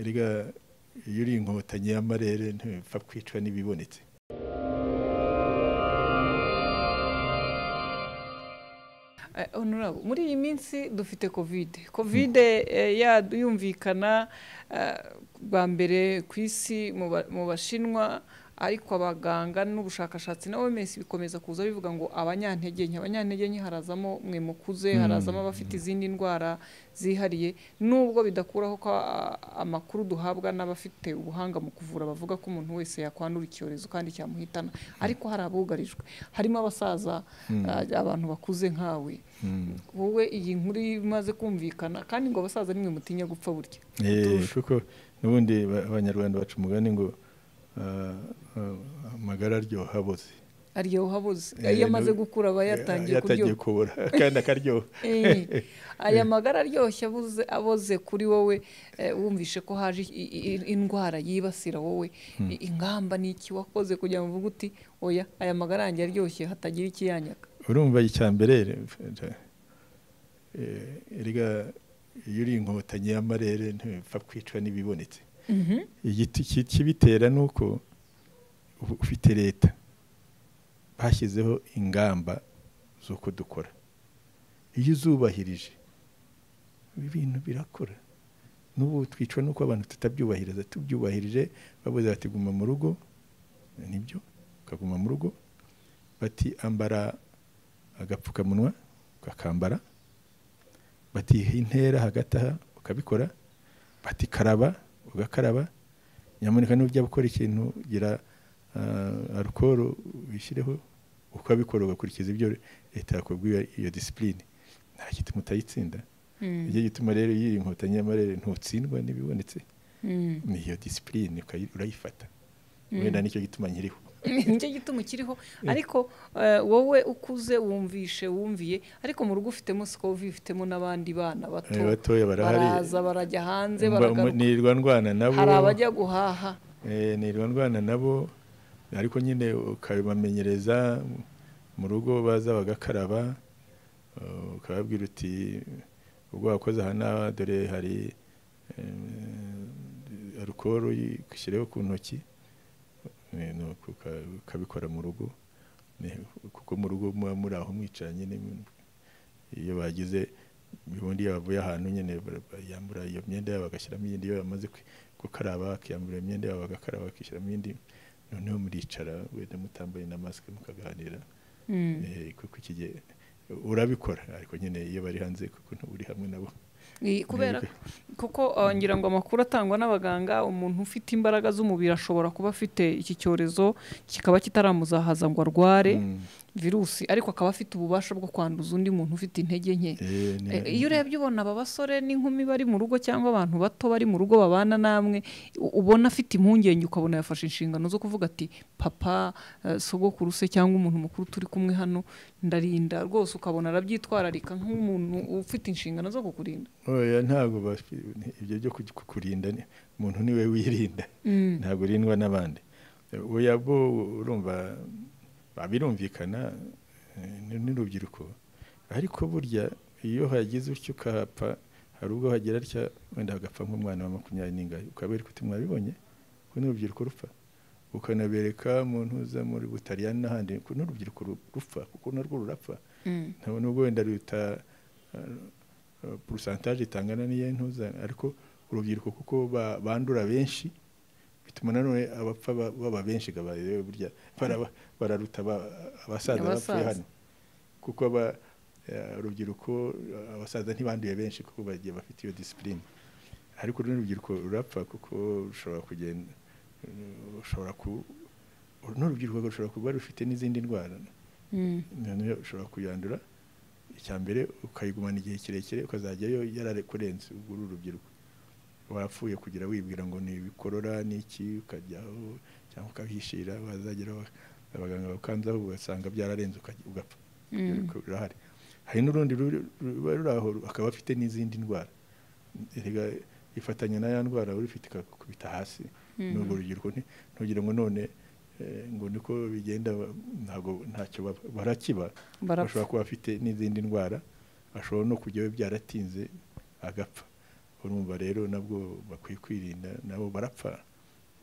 erega iyo uri inkotanyi y'amarere ntipfa kwicwa n'ibibonetse honorable muri iyi minsi dufite kovide kovide yumvikana bwa mbere ku isi mu bashinwa ariko abaganga n'ubushakashatsi na oms bikomeza kuza bivuga ngo abanyantege nke abanyantege nke harazamo mwe mukuze harazamo abafite izindi ndwara zihariye nubwo bidakuraho ko amakuru duhabwa n'abafite ubuhanga mu kuvura bavuga ko umuntu wese yakwandura icyorezo kandi cyamuhitana ariko hari abugarijwe harimo abasaza abantu bakuze nkawe wowe iyi nkuru imaze kumvikana kandi ngo abasaza nimwe mutinya gupfa burya kuko n'ubundi abanyarwanda baca umugani ngo amagara aryoha aboze aryoha aboze iyo amaze gukura aba yatangiye kuryoha kubura kandi akaryoha aya magara aryoshye aboze kuri wowe wumvishe ko haje indwara yibasira wowe ingamba ni iki wakoze kugira ngo uvuge uti oya aya magara yanjye aryoshye hatagira ikiyanyaga urumva icya mbere erega iyo uri inkotanyi y'amarere ntipfa kwicwa n'ibibonetse igiti kibitera ni uko ufite leta bashyizeho ingamba z'uko dukora iyo uzubahirije ibi bintu birakora n'ubu twicwa n'uko abantu tutabyubahiriza tubyubahirije babuze bati guma mu rugo nibyo ukaguma mu rugo bati ambara agapfukamunwa ukakambara bati intera hagati aha ukabikora bati karaba ugakaraba nyamuneka nujya gukora ikintu gira arukoro wishyireho ukabikora ugakurikiza ibyo leta yakubwiye iyo disipurine nta gituma utayitsinda nicyo gituma rero iyo iyi nkotanyi y'amarere ntutsindwa n'ibibonetse ni iyo disipurine urayifata wenda nicyo gituma nkiriho nicyo gituma ukiriho ariko wowe ukuze wumvishe wumviye ariko mu rugo ufitemo sikovi ufitemo n'abandi bana bato baraza barajya hanze nirwa ndwana nabo hari abajya guhaha nirwa ndwana nabo ariko nyine ukabibamenyereza mu rugo baza bagakaraba ukababwira uti ubwo wakoze aha n'aha dore hari arukoro ushyireho ku ntoki ukabikora mu rugo kuko mu rugo muba muri aho mwicaranye iyo bagize ubundi bavuye ahantu nyine yambura iyo myenda yabo bagashyiramo iyindi iyo bamaze gukaraba bakiyambura imyenda yabo bagakaraba bakishyiramo iyindi noneho muricara wenda mutambaye na masike mukaganira kuko urabikora ariko nyine iyo bari hanze kuko uri hamwe nabo kubera kuko ngira ngo amakuru atangwa n'abaganga umuntu ufite imbaraga z'umubiri ashobora kuba afite iki cyorezo kikaba kitaramuzahaza ngo arware virusi ariko akaba afite ububasha bwo kwanduza undi muntu ufite intege nke iyo urebye ubona aba basore n'inkumi bari mu rugo cyangwa abantu bato bari mu rugo babana namwe ubona afite impungenge ukabona yafashe inshingano zo kuvuga ati papa sogokuru se cyangwa umuntu mukuru turi kumwe hano ndarinda rwose ukabona arabyitwararika nk'umuntu ufite inshingano zo kukurinda ntabwo ibyo byo kukurinda umuntu niwe wirinda ntabwo urindwa n'abandi bo urumva babirumvikana n'urubyiruko ariko burya iyo hagize utyo ukahapfa hari ubwo hagira atya wenda hagapfa nk'umwana wa makumyabiri n'ingari ukabereka uti mwabibonye ko n'urubyiruko rupfa ukanabereka umuntu uza muri butaliyani n'ahandi ko n'urubyiruko rupfa kuko narwo rurapfa ntabwo nubwo wenda ruta porosantaje itangana n'iyo ntuzana ariko urubyiruko kuko bandura benshi bituma nanone abapfa baba benshi burya bararuta abasaza bapfuye hano kuko urubyiruko abasaza ntibanduye benshi kuko bagiye bafite iyo disipurine ariko n'urubyiruko rurapfa kuko rushobora kugenda rushobora ku n'urubyiruko rushobora kuba rufite n'izindi ndwara noneho ushobora kuyandura icya mbere ukayigumana igihe kirekire ukazajyayo yararekurenze ubwo uri urubyiruko wapfuye kugira wibwira ngo ni ibikorora ni iki ukajyaho cyangwa ukahishira wazagera abaganga bakanzaho ugasanga byararenze ugapfa rurahari hari n'urundi ruba ruri aho akaba afite n'izindi ndwara ifatanya na ya ndwara urifite ikakubita hasi n'urwo rubyiruko ntugire ngo none ngo niko bigenda ntabwo ntacyo barakiba bashobora kuba bafite n'izindi ndwara bashobora no kujyayo byaratinze agapfa urumva rero nabwo bakwiye kwirinda nabo barapfa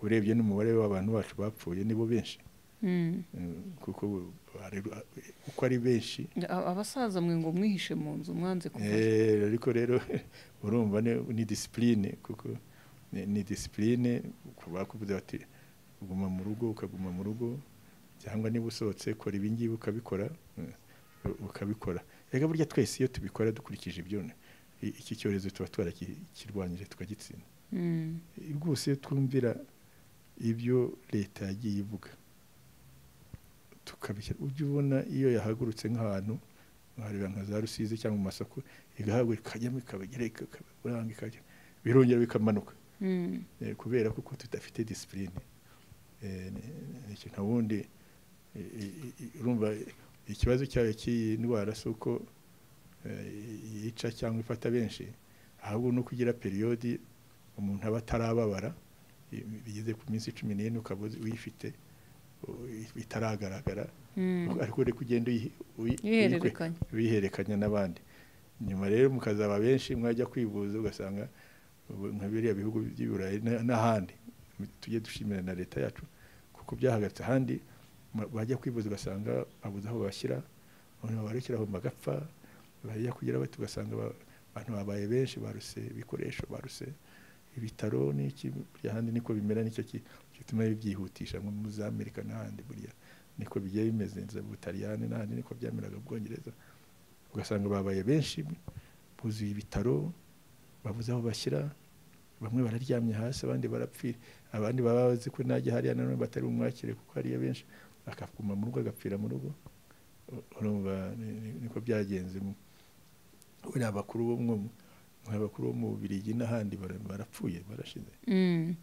urebye n'umubare w'abantu bacu bapfuye nibo benshi Mm, kuko barero- uko ari benshi A- abasaza mwe ngo mwihishe mu nzu mwanze kuvayo Eh, ariko rero urumva ni- ni disipurine kuko ni- ni disipurine bakuvuze bati guma mu rugo ukaguma mu rugo cyangwa niba usohotse kora ibi ngibi ukabikora mm, u- ukabikora reka burya twese iyo tubikora dukurikije ibyo i- iki cyorezo tuba twarakirwanyije tukagitsinda Mm, rwose iyo twumvira ibyo leta yagiye ivuga tukabishyira ujya ubona iyo yahagurutse nk'ahantu nkahareba nka za rusizi cyangwa mu masoko igahabwa ikajyamo ikabagera ikabaranga ikajya birongera bikamanuka mm, Eh, kubera kuko tudafite disipurine nta wundi eh, i- i- i- urumva ikibazo cyayo cy'iyi ndwara si uko eh, yica cyangwa ifata benshi ahubwo no kugira periyodi umuntu aba atarababara i- bigeze ku minsi cumi n'ine ukaba uzi- uyifite u- itaragaragara mm. ariko uri kugenda uyi- uyi- uyikwe- ihererekanya bihererekanya n'abandi nyuma rero mukazaba benshi mwajya kwivuza ugasanga ubu nka biriya bihugu by'i burayi na- n'ahandi tujye dushimira na leta yacu kuko byahagaritse ahandi ma- bajya kwivuza ugasanga babuze aho bashyira barekeraho bagapfa bajya kugira bati ugasanga ba- abantu babaye benshi baruse ibikoresho baruse ibitaro n'iki buri ahandi niko bimera nicyo ki- gituma bibyihutisha nko muri za amerika n'ahandi burya niko bigiye bimeze mu butaliyani n'ahandi niko byameraga mu bwongereza ugasanga babaye benshi buzuye ibitaro babuze aho bashyira bamwe bararyamye hasi abandi barapfira abandi baba bazi ko najya hariya nanone batari bumwakire kuko hariya benshi akaguma mu rugo agapfira mu rugo U- urumva ni- ni- niko byagenze mu- buriya abakuru bo mwo nk'abakuru bo mu Bubiligi n'ahandi bara- barapfuye barashize Mm.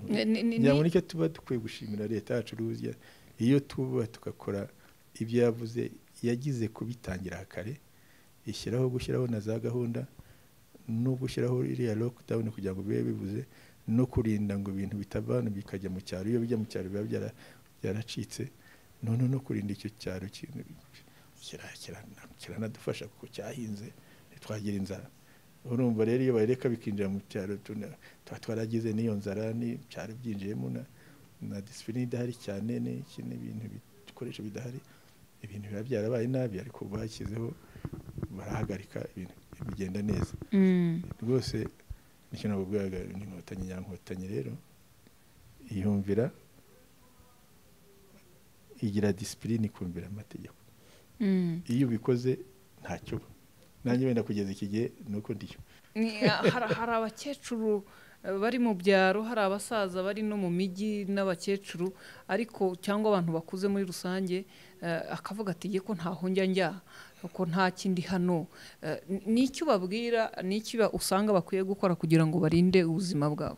Ni- ni- ni- ngira ngo nicyo tuba dukwiye gushimira leta yacu ruzya iyo tuba tugakora ibyo yavuze yagize kubitangira kare ishyiraho gushyiraho na za gahunda no gushyiraho iriya lockdown kugira ngo bibe bibuze no kurinda ngo ibintu bitava hano bikajya mu cyaro iyo bijya mu cyaro biba byara- byaracitse none no kurinda icyo cyaro ki- kira- kirana- kiranadufasha kuko cyahinze ntitwagira inzara urumva rero iyo bareka bikinjira mu cyaro tuna- tuba twaragize n'iyo nzara n'ibyaro byinjiyemo na, na disipurine idahari cyane n'iki n'ibintu bikoresho bidahari ibintu biba byarabaye nabi ariko bashyizeho barahagarika ibintu bigenda neza Mm. rwose nicyo ntabwo bwaga ni inkotanyi nyankotanyi rero yumvira igira disipurine ikumvira amategeko Mm. iyo ubikoze ntacyo uba nanjye wenda kugeza iki gihe ni uko ndiyo Ni- hari hari abakecuru eh, bari mu byaro hari abasaza bari no mu mijyi n'abakecuru ariko cyangwa abantu bakuze muri rusange eh, akavuga ati "Ye ko ntaho njya njya ko nta kindi hano Eh, ni- ni iki ubabwira ni iki ba- usanga bakwiye gukora kugira ngo barinde ubuzima bwabo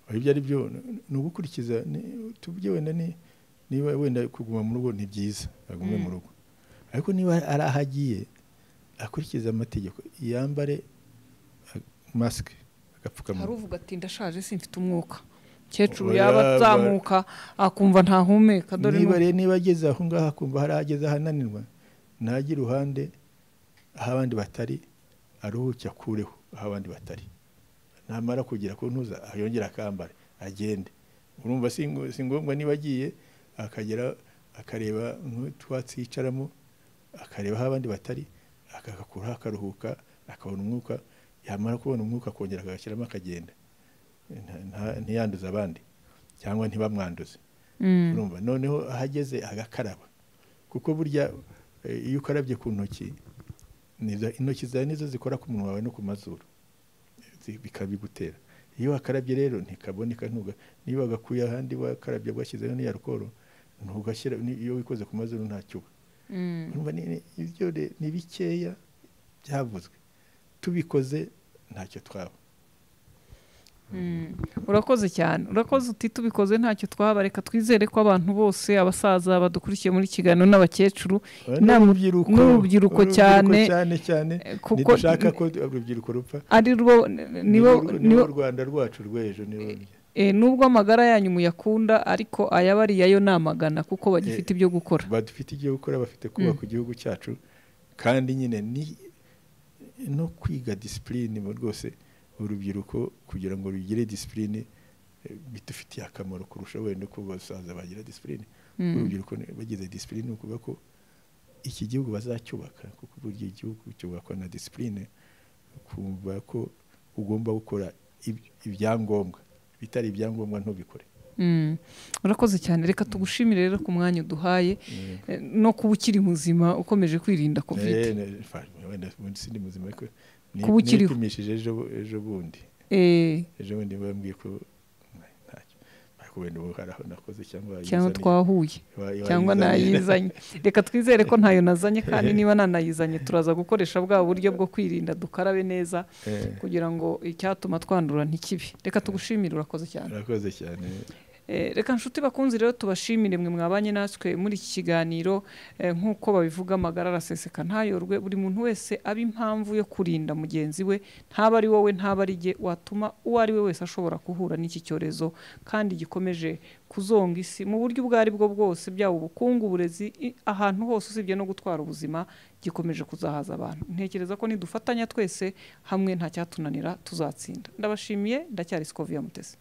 aho ibyo ari byo ni- ni ugukurikiza ni- tubye wenda ni- niba wenda kuguma mu rugo ni byiza agume mu Mm. rugo ariko niba ari aho agiye akurikiza amategeko yambare a- masike hari agapfukamunwa uvuga ati ndashaje simfite umwuka umukecuru Oya, yaba ba- azamuka akumva ntahumeka dore niba n'ubu." rero niba ageze aho ngaho akumva hari ahageze ahananirwa ntajye iruhande aho abandi batari aruhuke akureho aho abandi batari namara kugira ku ntuza yongere akambare agende urumva si ngo- si ngombwa niba agiye akagera akareba nk'utwatsi yicaramo akareba aho abandi batari akagakuraho akaruhuka akabona umwuka yamara kubona umwuka akongera akagashyiramo akagenda Nta- nta- ntiyanduze abandi cyangwa ntibamwanduze Mm. urumva noneho ahageze agakaraba kuko burya eh, iyo ukarabye ku ntoki nizo- intoki zawe nizo zikora ku munwa wawe no ku mazuru zi- bikabigutera iyo wakarabye rero ntikaboneka ntuga niba wagakuye ahandi wakarabye washyizeho n'iya alukoro ntugashyira ni- iyo wikoze ku mazuru ntacyuba Mm. urumva ni- ni- ibyo re- ni bikeya byavuzwe tubikoze ntacyo twaba Mm. urakoze cyane urakoze uti tubikoze ntacyo twaba reka twizere ko abantu bose abasaza badukurikiye muri kiganiro n'abakecuru Inama- n'urubyiruko n'urubyiruko cyane, cyane cyane eh, kuko ntidushaka ko urubyiruko rupfa ari rwo nibo Ni- ni nibo bo rwanda rwacu rw'ejo nibo eh, nubwo amagara yanyu muyakunda ariko ayabariye yo namagana kuko bagifite ibyo gukora badufite ibyo gukora bafite kubaka igihugu cyacu kandi nyine ni no kwiga disipurine rwose urubyiruko kugira ngo rugire disipurine bidufitiye akamaro kurusha wenda ko basaza bagira disipurine urubyiruko bagize disipurine ni ukuvuga ko iki gihugu bazacyubaka kuko burya igihugu cyubakwa na disipurine kumva ko ugomba gukora ibyangombwa bitari ibyangombwa ntubikore urakoze cyane reka tugushimire rero ku mwanya uduhaye no kuba ukiri muzima ukomeje kwirinda kovide wenda munsi ni muzima ariko Kuba ukiriho. nipimishije ejo bundi ejo bundi bambwiye ko ntacyo ariko wenda ubu hari aho nakoze cyangwa cyangwa yizaniye. twahuye Wa- wa- cyangwa yizaniye. ntayizanye reka twizere ko ntayo nazanye kandi niba nanayizanye turaza gukoresha bwa buryo bwo kwirinda dukarabe neza Eh, kugira ngo icyatuma twandura ntikibe reka tugushimire urakoze cyane urakoze cyane Eh, reka nshuti bakunzi rero tubashimire mwe mwabanye natwe muri iki kiganiro eh, nk'uko babivuga amagara araseseka ntayorwe buri muntu wese aba impamvu yo kurinda mugenzi we ntaba ari wowe ntaba ari jye watuma uwo ari we wese ashobora guhura n'iki cyorezo kandi gikomeje kuzonga isi mu buryo ubwo ari bwo bwose byaba ubukungu uburezi i- ahantu hose usibye no gutwara ubuzima gikomeje kuzahaza abantu ntekereza ko nidufatanya twese hamwe nta cyatunanira tuzatsinda ndabashimiye ndacyari sikovia mutesi